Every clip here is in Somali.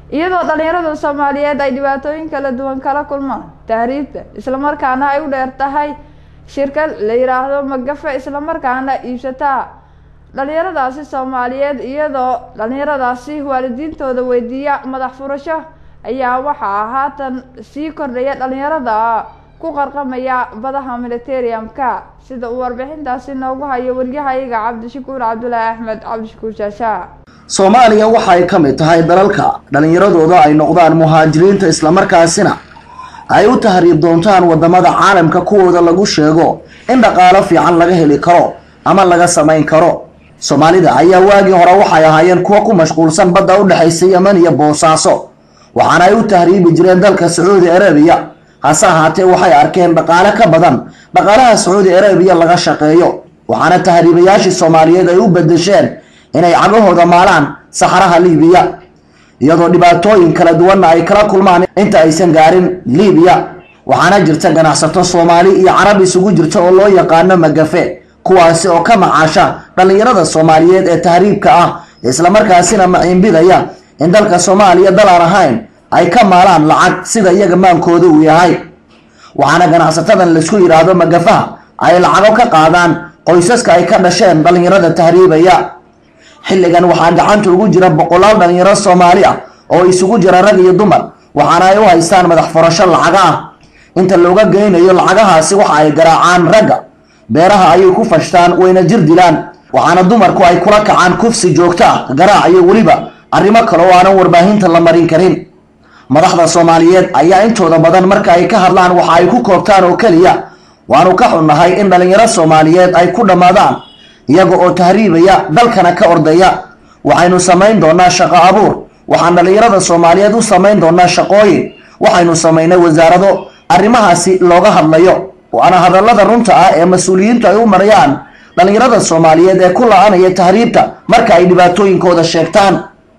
iyadoo dhalinyarada soomaaliyeed ay dhibaatooyin kala duwan kala kulmaan tahriibta islamarkaana ay u dheer tahay shirkad la yiraahdo magafe islamarkaana iibsataa dhalinyaradaasi soomaaliyeed iyadoo dhalinyaradaasi waalidiintooda weydiiya madax furasho ayaa waxaa haatan sii kordhaya dhalinyarada ku qarqamaya badaha militariumka sida uu warbixintaasi noogu hayo waryahayaga cabdishakuur cabdulaahi axmed cabdishakuur shaashaa soomaaliya waxa ay ka mid tahay dalalka dhallinyaradooda ay noqdaan muhaajiriinta islamarkaasina ay u tahriib doontaan wadamada caalamka kuwooda lagu sheego in dhaqaalo fiican laga heli karo ama laga samayn karo soomaalida ayaa waagii hore waxay ahaayeen kuwa ku mashquulsan badda u dhexaysa yeman iyo boosaaso waxaana ay u tahriibi jireen dalka sacuudi arabiya hase ahaatee waxay arkeen dhaqaale ka badan dhaqaalaha sacuudi arabiya laga shaqeeyo waxaana tahriibayaashii soomaaliyeed ay u bedesheen inay cagahooda maalaan saxaraha liibiya iyadoo dhibaatooyin kala duwanna ay kala kulmaan inta aysan gaarin liibiya waxaana jirta ganacsato soomaali iyo carab isugu jirta oo loo yaqaano magafe kuwaasi oo ka macaasha dhallinyarada soomaaliyeed ee tahriibka ah islamarkaasina maciinbidaya in dalka soomaaliya dal aan ahayn ay ka maalaan lacag sida iyaga maankooda uu yahay waxaana ganacsatadan laisku yidhaahdo magafaha ay lacago ka qaadaan qoysaska ay ka dhasheen dhallinyarada tahriibaya xilligan waxaa gacanta ugu jira boqolaal dhallinyaro soomaali ah oo isugu jira rag iyo dumar waxaana ay u haystaan madax furasho lacaga ah inta looga geynayo lacagahaasi waxa ay garaacaan ragga beeraha ayay ku fashtaan wayna jir dilaan waxaana dumarku ay kula kacaan kufsi joogto ah garaac iyo weliba arrimo kale oo aanan warbaahinta la marin karin madaxda soomaaliyeed ayaa intooda badan marka ay ka hadlaan waxa ay ku koobtaan oo keliya waanu ka xunnahay in dhallinyaro soomaaliyeed ay ku dhammaadaan iyaga oo tahriibaya dalkana ka ordaya waxaynu samayn doonaa shaqo abuur waxaan dhallinyarada soomaaliyeed u samayn doonaa shaqooyin waxaynu samaynay wasaarado arrimahaasi looga hadlayo waana hadallada runta ah ee mas-uuliyiintu ay u marayaan dhallinyarada soomaaliyeed ee ku la-anaya tahriibta marka ay dhibaatooyinkooda sheegtaan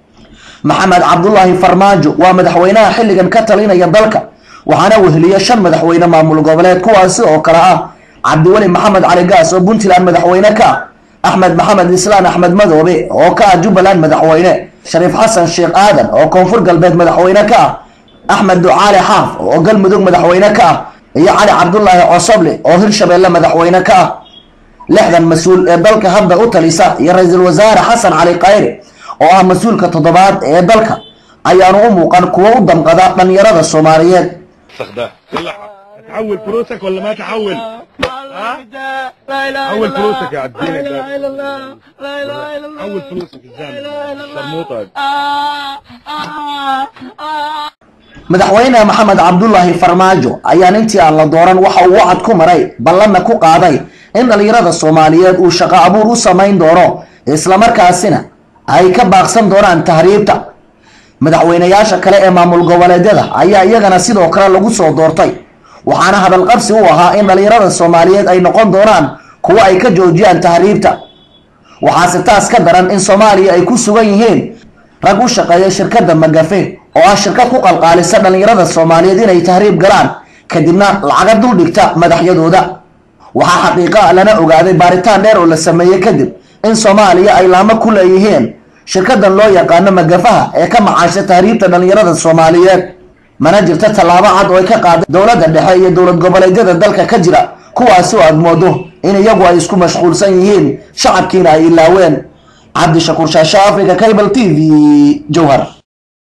maxamed cabdulaahi farmaajo waa madaxweynaha xilligan ka talinaya dalka waxaana weheliya shan madaxweyne maamul goboleed kuwaasi oo kale ah cabdiweli maxamed cali gaas oo puntland madaxweyne ka ah axmed maxamed islaan axmed madoobe oo ka ah jubbaland madaxweyne shariif xasan sheekh aadan oo koonfur galbeed madaxweyne ka ah axmed ducaali xaaf oo galmudug madaxweyne ka ah iyo cali cabdulaahi cosoble oo hirshabeelle madaxweyne ka ah lixdan mas-uul ee dalka hadda u talisa iyo ra-iisul wasaare xasan cali khayre oo ah mas-uulka toddobaad ee dalka ayaanu u muuqan kuwo u damqada dhallinyarada soomaaliyeed تحول فلوسك ولا ما تحول؟ ها؟ حول فلوسك يا عبدين حول فلوسك الزلمه شرموطه madaxweyne maxamed cabdulaahi farmaajo ayaan intii aan la dooran waxa uu wacad ku maray ballanna ku qaaday in dhallinyarada soomaaliyeed uu shaqo abuur u samayn doono islamarkaasina ay ka baaqsan doonaan tahriibta madaxweynayaasha kale ee maamul goboleedyada ayaa iyagana sidoo kale lagu soo doortay waxaana hadalqabsi u ahaa in dhallinyarada soomaaliyeed ay noqon doonaan kuwo ay ka joojiyaan tahriibta waxaase taas ka daran in soomaaliya ay ku sugan yihiin rag u shaqeeya shirkadda magafe oo ah shirkad ku qalqaalisa dhallinyarada soomaaliyeed inay tahriib galaan kadibna lacaga dul dhigta madaxyadooda waxaa xaqiiqa lana ogaaday baaritaan dheer oo la sameeyey kadib in soomaaliya ay laamo ku leeyihiin shirkadan loo yaqaano magafaha ee ka macaasha tahriibta dhallinyarada soomaaliyeed mana jirta tallaabo cad oo ay ka qaaday dowladda dhexe iyo dowlad goboleedyada dalka ka jira kuwaasi oo aad moodo in iyagu ay isku mashquulsan yihiin shacabkiina ay ilaaween cabdishakuur shaasha africa cable t v jowhar